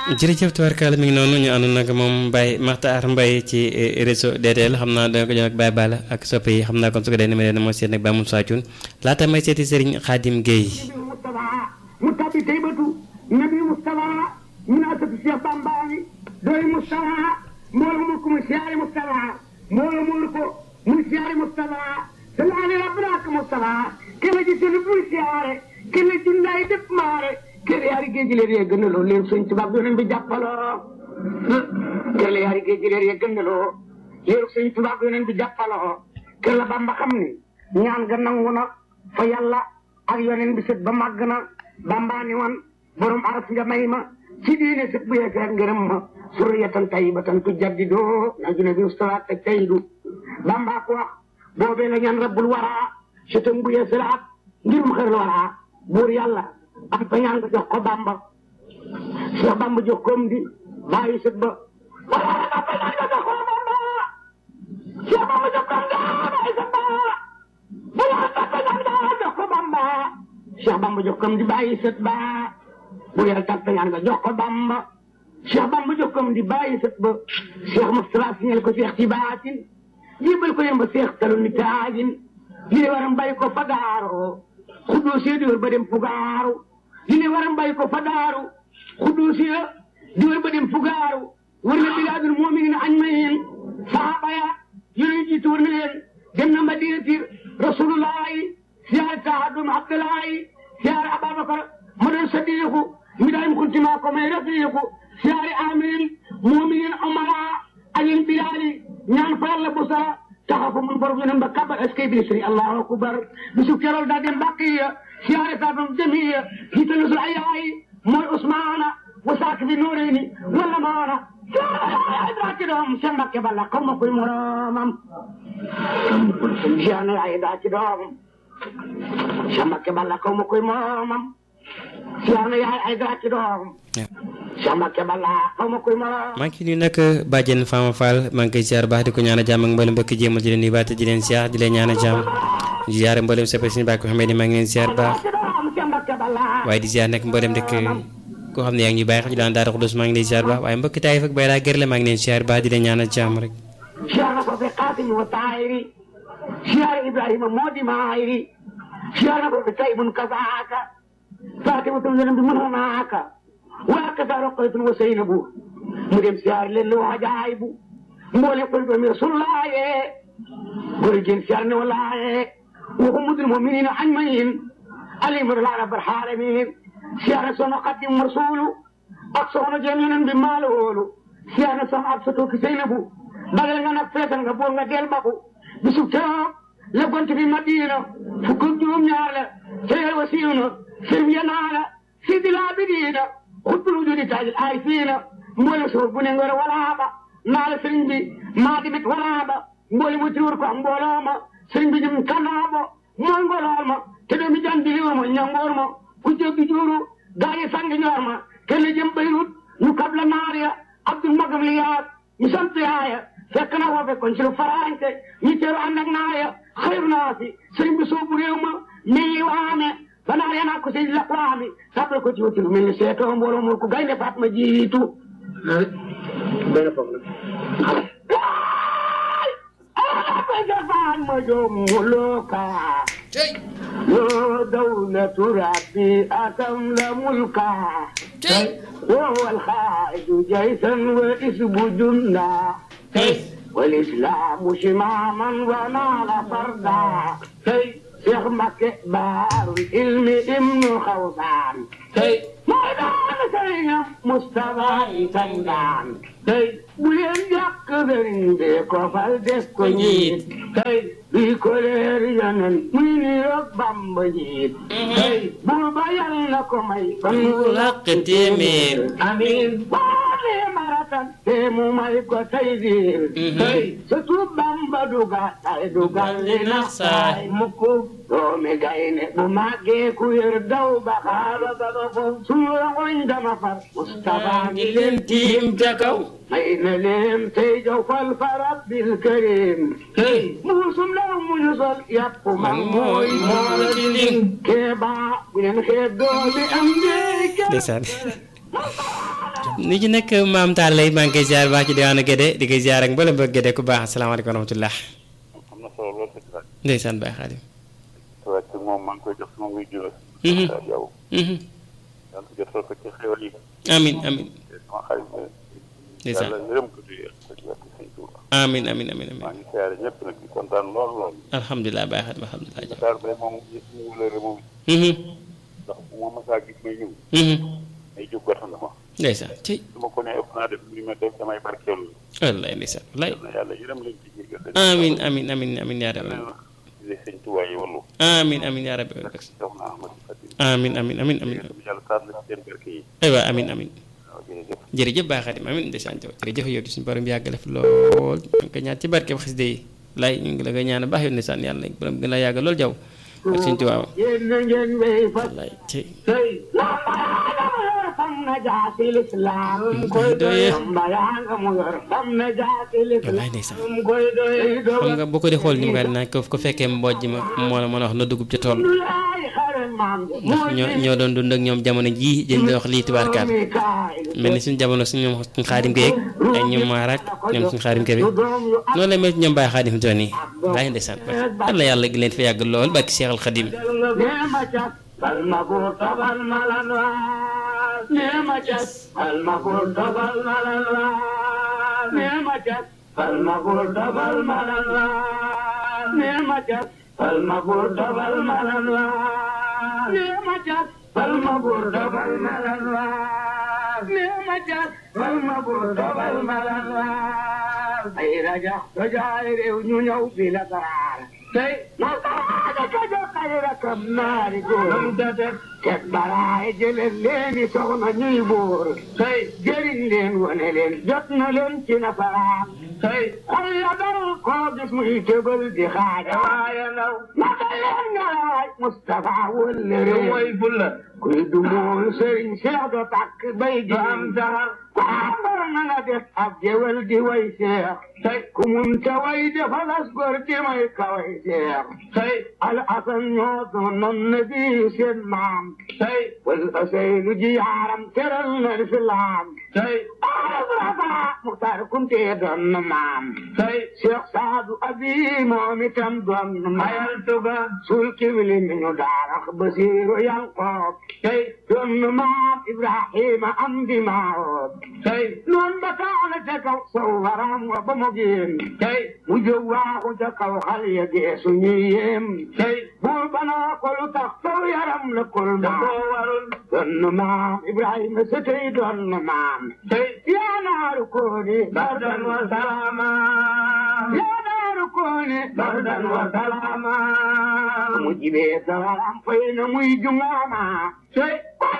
jërëjëf tubaarkaala mi ngi noonu ñu ànd nag moom Mbaye Makhtar Mbaye ci réseau DTL xam naa danga ko jox ak Baye Balla ak soppe yi xam naa kon su ko dee ni ma leen moo seet nag Baye Moussa Thioune laata may seeti Serigne Khadim Gueye mu tabi taybatu nabi Moustapha min asatu Cheikh Bambaani doy Moustapha mbooloo mu ko mu siyaare Moustapha mbooloo mu ko mu siyaare Moustapha salaale rabbanaak Moustapha kele ji seen bul siyaare kele jundaay def maare kele yaari géej leer yee gënaloo leen sëñ tubaab yoneen bi jàppaloo kele yaari géej leer yee gënaloo leen sëñ tubaab yoneen bi jàppaloo kele Bamba xam ni ñaan ga nangu na fa yàlla ak yoneen bi sët ba màgg na Bamba ni woon borom araf nga may ma ci diine sët bu yeesal ngërëm ma suriyatan tayyibatan tujaddidoo na june bi ustawaat te tayyidu Bamba ko wax boobee la ñaan rabbul waraa sëtam bu yeesalaat ngirum xër waraa buur yàlla am fa ñaan nga jox ko Bamba Cheikh Bamba jox koom di bàyyi sët ba wala am fa ñaan nga jox ko Bamba Cheikh Bamba jox koom di bàyyi sët ba wala am fa ñaan nga jox ko Bamba Cheikh Bamba jox koom di bàyyi sët ba bu yàlla tàggat ñaan nga jox ko Bamba Cheikh Bamba jox koom di bàyyi sët ba Cheikh Moustapha signal ko Cheikh ci baatin jébal ko yemba Cheikh talu ni taajin li ne waram bàyyi ko fa daaroo xuddoo see di wër ba dem fugaaru li ne waram bàyyi ko fa daaru xuddoo see di wër ba dem fugaaru war na bilaadul mu'minin añ ma yeen saxaaba ya yonent jiitu war na leen dem na madinati rasulullahi siyaare taadum abdullahi siyaare ababakar ma doon sadiqu mi daay mu kuntima ko may rafiqu siyaare amin mu'minin umara ayin bilali ñaan fa yàlla bu sara taxafu mun borom yonen ba kabar est-ce que bi sëriñ allahu akbar bisu kerool daa dem bàqiya siyaare taadum jamiya jiitalu sul ayayi mooy usmaana wasaak bi nuureeni wala maana siyaare daa ci doom seen mbakke balla xaw ma koy moromam siyaare ay daa ci doom seen mbakke balla xaw ma koy moromam siyaare yaay ay daa ci doom seen mbakke balla xaw ma koy moromam maa ngi ciy nuyu nag Badiane Fama Fall maa ngi koy ziar baax di ko ñaan a jàmm ak mboolem mbokki jéemal di leen nuyu baate di leen ziar di leen ñaan a jàmm di ziar mboolem soppe suñu bàkk xam ne maa ngi leen ziar baax waaye di ziar nag mboolem rek koo xam ne yaa ngi ñuy bàyyi xel di laan daara xudus maa ngi lay ziar baax waaye mbokki taay fak bay laa gërle maa ngi leen ziar baax di leen ñaan a jàmm rek siyaare ko fi Qaasim wa Taahiri siyaare Ibrahima moo di maayri siyaare ko fi Taybun kasaaka Faatimatum yonent bi mënonaaka waa kasa Roqaytun wa Seynabu mu dem siyaare leen lu ajaayibu mboole ko doomi Rasulullaaye góor jigéen siyaare ne walaaye waxu mudul mu'miniina ajma'iin alimu laa rabbal aalamiin siyaare soxna Xaadim Rasuulu ak soxna jëm yonent bi maaloolu siyaare soxna ak soto ki Seynabu bagal nga nag feetal nga boor nga del baku bisu keroog la gont bi Madina fukk ak juróom ñaar la seyal wa siiw na sirm ya naa la sidi laa bi diina xutbul wujudi taajil ay fiina mboole suur bu ne ngor walaaba naa la sëriñ bi maa dimit walaaba mboole mu tiwur ko mbooloo ma sëriñ bi jëm kanaabo mooy ngolool ma te doomi jan diliwur ma ñangoor ma ku jéggi juuru gaayi sangi ñoor ma kenn jëm Beyrut ñu kabla naar ya abdul magam li yaat ñu sant yaaya fekk na woo fekkoon ci lu faraante ñu teeru ànd ak naar ya xayru naa si sëriñ bi soobu réew ma mii waame ba naar ya naa ko si la waami sàppal ko ci wuti lu mel ni seetoo mbooloo mu ko gaynde faat ma jiitu benn foofu la ma joomu looka yoo dawlatu rabbi atam la mulka وهو الخائد جيشا واسم جندا والإسلام شماما ونال فردا شيخ مكة بار العلم ابن خوصان ميدان سينا مصطفى سيدان بلين جاك برين بيكو فالدسكو نيت بيكو لير ينن ميني ربام بجيت بوربا يلنكو مي فنو laq téeméer amiin baale maratan te mu may ko tey diir tey surtout bamba duga tay dugal li nax saay mukku doomi gayne bu màggee ku yër daw ba xaaba ba ko suñu rangoñ dama far Mustafa ngi leen tiim ca kaw may na leen tey jow fal fa rabbil karim tey muusum law mu ñu sol yàpp man mooy moo la di ling kee baa bu leen xeeb doomi am ndey ndeysaan ni ci nekk maam Tall lay maa ngi koy ziar baax ci diwaanu Gédé di koy ziar ak mboolem bëgg Gédé ku baax asalaamaaleykum wa rahmatulah. am na solo lool sëñ Ba. ndeysaan Baye Xaadim. waaye ci moom maa ngi koy jox sama muy jiw. Mhm. yow. Mhm. yàlla na jotal ko ci xéwal yi. amin amin te sama xarit bi. ndeysaan yàlla yërëm ko di ko ci wàllu sëñ Tuuba. amin amin amin maa amin ngi siyaare ñëpp nag di kontaan lool lool. alhamdulilah Baye Xaadim alhamdulilah. Dakar bay moom yëpp ñu wulëre moom Mhm. ndax bu ma masaa gis may ñëw. Mhm. ay jóg gàttal ma. ndeysaan ci su ma ko nee ëpp naa def li ma def damay barkeelu. wallaay ndeysaan wallaay yal na yàlla yërëm leen ci jéggal leen. amin amin amin amin yaa rabbi di sëñ Tuuba yi wallu. amin amin yaa rabbi jox na Ahmadu Xadim. amin amin amin amin yàlla taal la ci seen barke yi. aywa amin amin waaw jërëjëf. jërëjëf Baye Xaadim amin ndeysaan jaw jërëjëf yow di suñu borom yàggale fi lool ñu ngi koy ñaan ci barke xasida yi lay ñu ngi la koy ñaan baax yow ndeysaan yàlla borom gën a yàgg lool jaw ak suñu tubaab yéen na ngeen wéy fa wallaay ci tey fam na jaasi lislaam koy doy mbayaa nga mu yor fam na jaasi wallaay ndeysaan lislaam koy doy xam nga boo ko di xool ni mu ko naan ko ko fekkee mbojj ma moo la mën a wax na dugub ci tool laay xare maam ndax ñoo ñoo doon dund ak ñoom jamono jii jën di wax lii tubaarkaal mel ni suñu jamono suñu ñoom suñu xaadim géeg ak ñoom maaraak ñoom suñu xaadim ke bi noonu la mel ci ñoom Baye Xaadim doon yi laay ndeysaan yàlla yàlla gi leen fi yàgg lool barki Seexal Xaadim Nema cas, palma kurta palma lanwas. Nema cas, palma kurta palma lanwas. Nema cas, palma kurta palma lanwas. Nema cas, palma kurta palma lanwas. Nema cas, palma kurta palma lanwas. Nema cas, palma kurta palma lanwas. Ay raja, raja rew ñu ñëw bi la dara. tey nasaraane ka jox ay rakam naari góor ket baraay jëleen leeni soxna ñuy buur tey jëriñ leen wane leen jot na leen ci nasaraan tey xol ya dal koo gis muy tëbal di xaaja waaye ndaw naka leen nga waay Moustapha wëllëre mooy fulla kuy du mool sëriñ Cheikh do takk bay di am saxar ambar na nga def ab jëwal di way Cheikh tey ku mun ta way defalas gor di may kaway Cheikh tey al asan ñoo doonoon na bi seen maam tey wal asaynu ji yaaram teral na lislaam tey arafa Muxtaar Kunte doon na maam tey Cheikh Saadu Abi moom itam doon na maam ayal tuga sul kibli mi ñu daarax Basiiru Yanqoob tey doon na maam Ibrahima am di maawoob tey noon ba kaana ca kaw saw waram wa ba mu génn tey mu jóg waaxu ca kaw xal ya geesu ñuy yéem tey buur banaa ko lu tax saw yaram la kul maam warul doon na maam Ibrahima sa tey doon na maam tey yaa naaru kooni bardan wa salaama yaa naaru kooni bardan wa salaama mu jibee sawaram fay na muy jungaama tey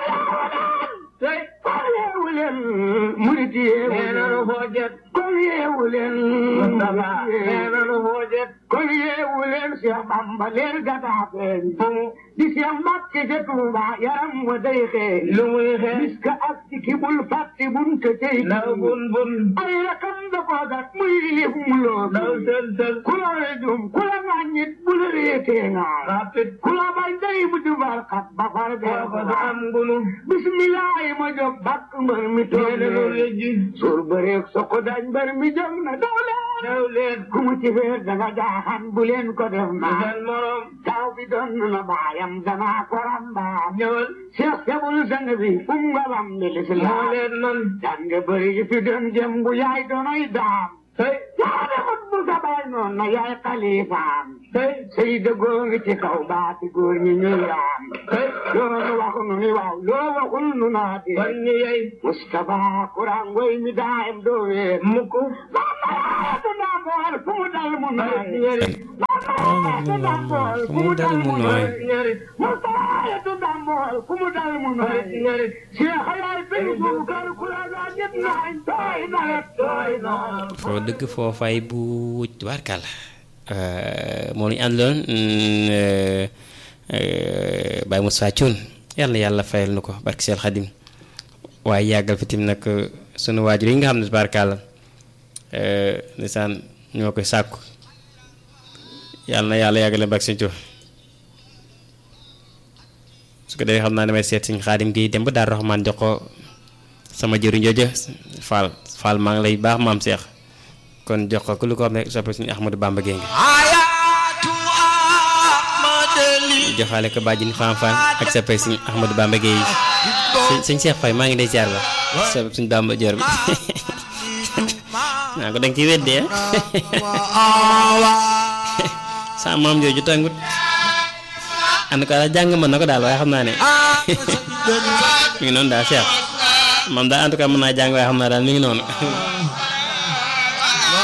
tey kon yeewu leen murit yeewu leen foo jet kon yeewu leen Mustafa nee na lu foo jet kon yeewu leen Cheikh Bamba leer gadaa feeñ di Cheikh Mbàkke ca Tuuba yaram wa day xeeñ lu muy xeeñ miska ak ci bul fàtte bun te tey law bun bun ay rakam da ko gat muy lif mu loo daw sel sel ku la rejum ku la ŋàññit bu la réetee ŋaar rapit ku la bañ day mu jubar xat ba far bee ko am ngunu bismillahi ma jóg bakk mbër mi toog leen suur bëreeg soko dañ mbër mi jóg na daw leen daw leen ku mu ci feer daga jaaxan bu leen ko def ma morom taw bi doon na baayam dama ko rambaam ñëwal Cheikh Sebul sang bi um ngalam bi lislaam leen man jàng bëri fi doon jëm bu yaay doonoy daam tey yaa defut bu sa baay noon na yaay xalifaam tey sëy dëggoo ngi ci kaw baati góor ñi ñuy raam tey loolu waxu nu ni waaw loo waxul nu naa di kon ni yey Moustapha Kuraan ngoy mi daayam doo weer mukk lambaatu ndambool fu mu dal mu nooy lambaatu ndambool fu mu dal mu nooy Moustapha ndambool fu mu dal mu nooy Cheikh yaay bin buukar Kuraan waa ñëpp nooy tooy nawet tooy noor foo dëgg foofay bu tubaarkàlla moo ñu àndoon Baye Moussa Thioune yàlla yàlla fayal nu ko barki Seel Xadim waaye yàggal fi tim nag sunu waajur yi nga xam ne tubaarkàlla ndeysaan ñoo koy sàkku yàlla na yàlla yàggale barki Sëñ Tuubaa su ko defee xam naa damay seet Sëñ Xaadim gi dem ba Daaru Raxmaan jox ko sama jëriñ jooju Fall Fall maa ngi lay baax maam Cheikh kon jox ko ku lu ko xam ne soppe suñu Ahmadou Bamba Gueye joxaale ko bàjjini Fam Fall ak soppe suñu Ahmadou Bamba Gueye sëñ Cheikh Faye maa ngi lay ziar ba soppe suñu Bamba Dior bi naa ko danga ci weddee sa maam jooju tàngut en tout cas jàng mën na ko daal waaye xam naa ne mi ngi noonu daal Cheikh moom daal en tout cas mën naa jàng waaye xam naa daal mi ngi noonu